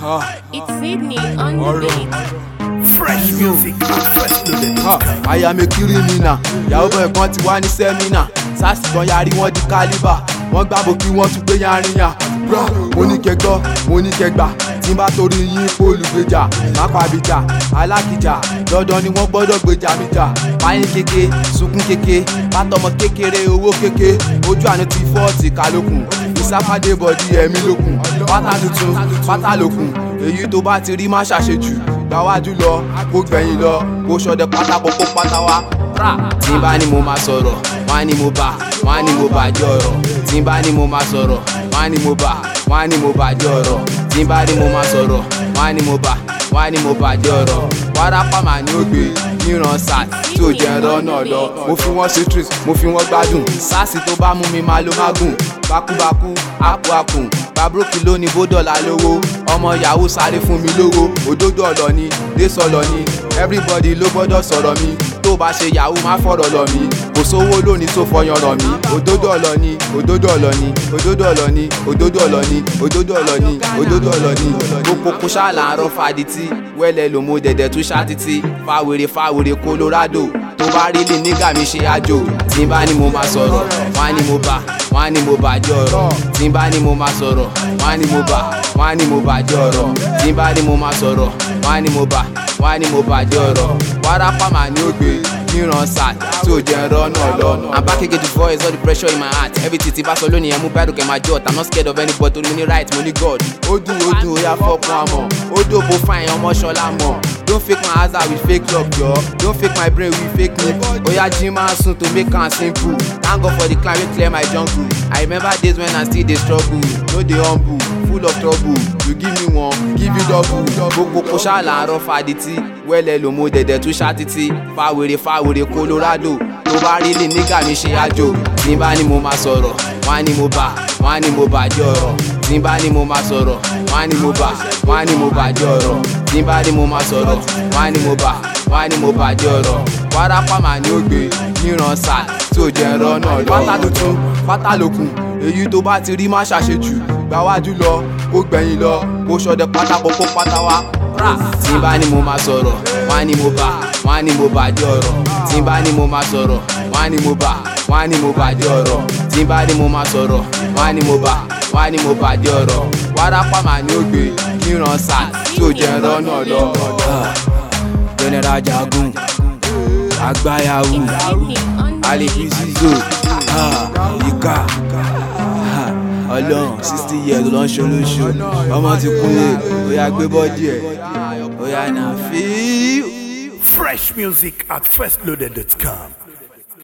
It's Sydney on the beat. Fresh music at freshloaded.com. Ha, I am a criminal ìyàwó bọ̀ ẹ̀kan ti wá ní sẹ́mínà sars kan yarí wọ́n di kálíbà wọ́n gbàbọ̀ kí wọ́n tún gbé yaríyàn bro mo ní kẹgbọ́ mo ní kẹgbà tí n bá torí yín olùgbèjà mápàbíjà alákìjà dandan ni wọ́n gbọ́dọ̀ gbèjà mi jà báyìí kéke sunkún kéke bátọmọ kékeré owó kéke ojú àánú ti fọ́ọ̀tì kálókun ìsápàdé bọ̀dí ẹ̀mí lókun pátá tuntun pátá lókun èyí tó bá ti rí má ṣàṣejù gbáwájú lọ kó gbẹ̀yìn lọ kó ṣọdẹ pátákó kó pátá wá. tí n bá ní mo máa sọ̀rọ̀ wọ́n á ní mo bá wọ́n á ní mo bàjẹ́ ọ̀rọ̀ tí n bá ní mo máa sọ̀rọ̀ wọ́n á ní mo bá wọ́n á ní mo bàjẹ́ ọ̀rọ̀ tí n bá ní mo máa sọ̀rọ̀ wọ́n á ní mo bá wọ́n á ní mo bàjẹ́ ọ̀rọ̀ wárápá màá ní ògbé níran sars tí ò jẹ́ ẹ̀rọ náà lọ mo fi wọ́n sí trees mo fi wọ́n gbádùn sars tó bá mú mi máa ló má gùn bákúbákú àpò àkùn babrókì lónìí bó dọ̀là lówó ọmọ yahoo sáré fún mi lówó òdodo ọ̀lọ́ ni désọ̀lọ́ ni everybody ló gbọ́dọ̀ sọ̀rọ̀ mi tó bá ṣe yahoo má fọ̀rọ̀ lọ mí kò sówó lónìí tó fọyàn rọ̀ mí òdodo ọ̀lọ́ ni òdodo ọ̀lọ́ ni òdodo ọ̀lọ́ ni òdodo ọ̀lọ́ ni òdodo ọ̀lọ́ ni òdodo ọ̀lọ́ ni gbogbo kó ṣàlàrọ̀ fàdítì wẹ́lẹ̀ ló mú dẹ̀dẹ̀ tún ṣàtìtì fáwèrè fáwèrè colorado tó bá rí lè nígà mi ṣe àjò tí n bá ní mo máa sọ̀rọ̀ wọ́n á ní mo bá wọ́n á ní mo bàjẹ́ ọ̀rọ̀ tí n bá ní mo máa sọ̀rọ̀ wọ́n á ní mo bá wọ́n á ní mo bàjẹ́ ọ̀rọ̀ tí n bá ní mo máa sọ̀rọ̀ wọ́n á ní mo bá wọ́n á ní mo bàjẹ́ ọ̀rọ̀ wárápá màá ní ògbé níran sat tí ò jẹ́ ẹ̀rọ náà lọ. I'm back again to voice all the pressure in my heart everything ti bá sọ lónìí ẹ̀ mú bẹ́rù kẹ́ máa jọ́ I'm not scared of anybody torí mo ní right mo ní God. ó dùn ó dùn ó yá fọ́pọ̀ àmọ́ ó dòbò fáyín ọmọ ṣọlá mọ̀ don't fake my answer with fake love jọ don't fake my brain with fake me oya jí máa sùn to make am simple thank God for the climb wey clear my jungle I remember days when I still dey struggle no dey humble full of trouble you give me one give you double gbogbo kò ṣàlàrọ̀ fàdítì wẹ́lẹ̀ ló mú dẹ̀dẹ̀ tún ṣàtìtì fàwèrè fàwèrè colorado tó bá rí lè nígà mi ṣe àjò tí n bá ní mo máa sọ̀rọ̀ wọ́n á ní mo bá wọ́n á ní mo bàjẹ́ ọ̀rọ̀ tí n bá ní mo máa sọ̀rọ̀ wọ́n á ní mo bá wọ́n á ní mo bàjẹ́ ọ̀rọ̀ tí n bá ní mo máa sọ̀rọ̀ wọ́n á ní mo bá wọ́n á ní mo bàjẹ́ ọ̀rọ̀ wárápá màá ní ògbé níran sat tí ò jẹ́ ẹ̀rọ náà lọ. pátá tuntun pátá lókun èyí tó bá ti rí má ṣàṣejù gbáwájú lọ kó gbẹ̀yìn lọ kó ṣọdẹ pátákó kó pátá wá. tí n bá ní mo máa sọ̀rọ̀ wọ́n á ní mo bá wọ́n á ní mo bàjẹ́ ọ̀rọ̀ tí n bá ní mo máa sọ̀rọ̀ wọ́n á ní mo bá wọ́n á ní mo bàjẹ́ ọ̀rọ̀ tí n bá ní mo máa sọ̀rọ̀ wọ́n á ní mo bá wọ́n á ní mo bàjẹ́ ọ̀rọ̀ wárápá màá ní ògbé níran sat tí ò jẹ́ ẹ̀rọ náà lọ. general jagun agbayawu Sydney on the alifi beat. zizo ika ọlọ́run sixty years ló ń ṣolóṣo ọmọ ti kúnlẹ̀ ó yá gbé bọ́dí ẹ̀ ó yá nà fíú. Fresh music at freshloaded.com.